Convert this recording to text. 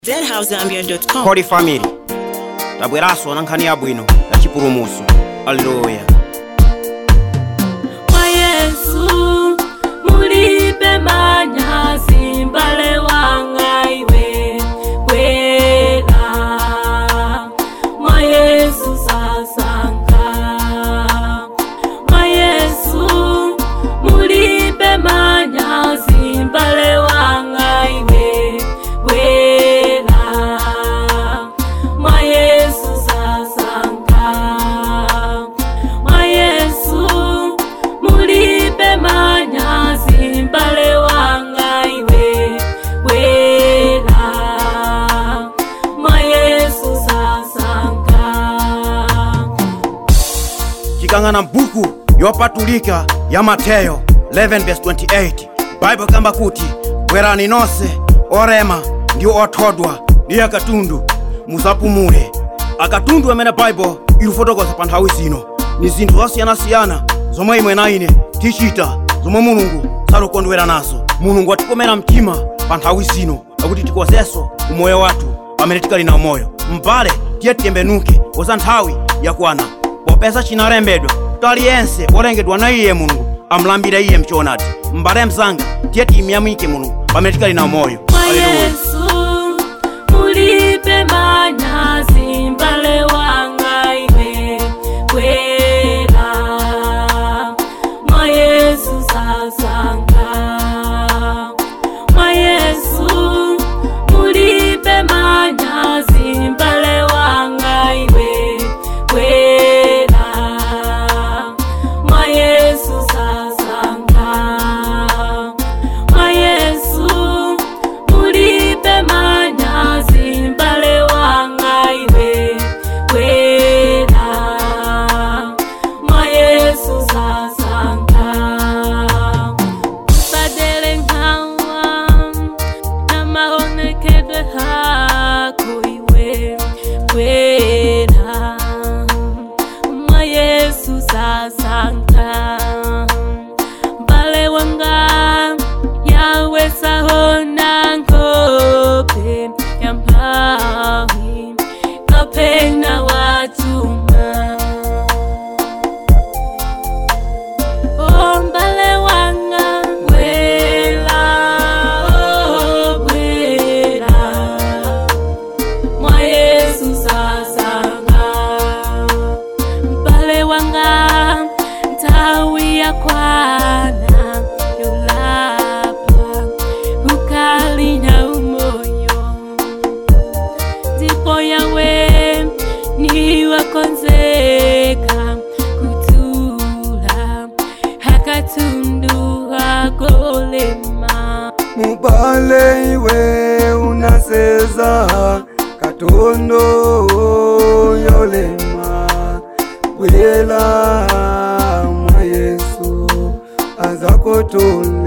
zhousegambia.com Holy family tabweranso na nkhani yabwino ya chipulumutso aleluya kwa yesu mulibe manyazi mbale wanga iwe kwela mwa yesu sasanga mwa yesu mulibe manyazi mbale wanga iwe kwela mwa yesu sasanga mwa yesu mulibe manyazi mbale wanga iwe wela mwa yesu sasanga tikang'ana m'buku yopatulika ya mateyo 11:28 baibo kamba kuti bwerani nonse orema ndi othodwa ndi akatundu musapumule akatundu amene baibo ikufotokoza pa nthawi zino ni zinthu zosiyanasiyana zomwe imwe na ine tichita zomwe mulungu salukondwera nazo mulungu atikomera mtima pa nthawi zino akuti tikozenso umoyo wathu pamene tikali na umoyo mbale tiye tiyembenuke poza nthawi yakwana popeza chinalembedwa kuti aliyense olengedwa na iye mulungu amulambire iye mchoonadi mbale mzanga tiye tiyamike mulungu pamene tikali na umoyo mwa Haleluya. yesu mulibe manyazi mbale wanga iwe kwela mwa yesu sasanga mwa yesu mulibe manyazi mbale wanga iwe kwela mwa yesu sasanga mwa yesu mulibe manyazi mbale wanga iwe kwela mwa yesu sasanga usadele nkawa na maonekedwe hako iwe kwela mwa yesu sasanga mbale wanga yawe sahona ngope ya mpawi kapena watuma Oh, mbale wanga bwela oh, bwela mwa yesu sasanga mbale wanga ntawi ya kwana yolapa ukali na umoyo ndipo yawe niwakonzeka kutula hakatundu hagolema mubale iwe unaseza katondo yolema bwela mwa yesu azakotola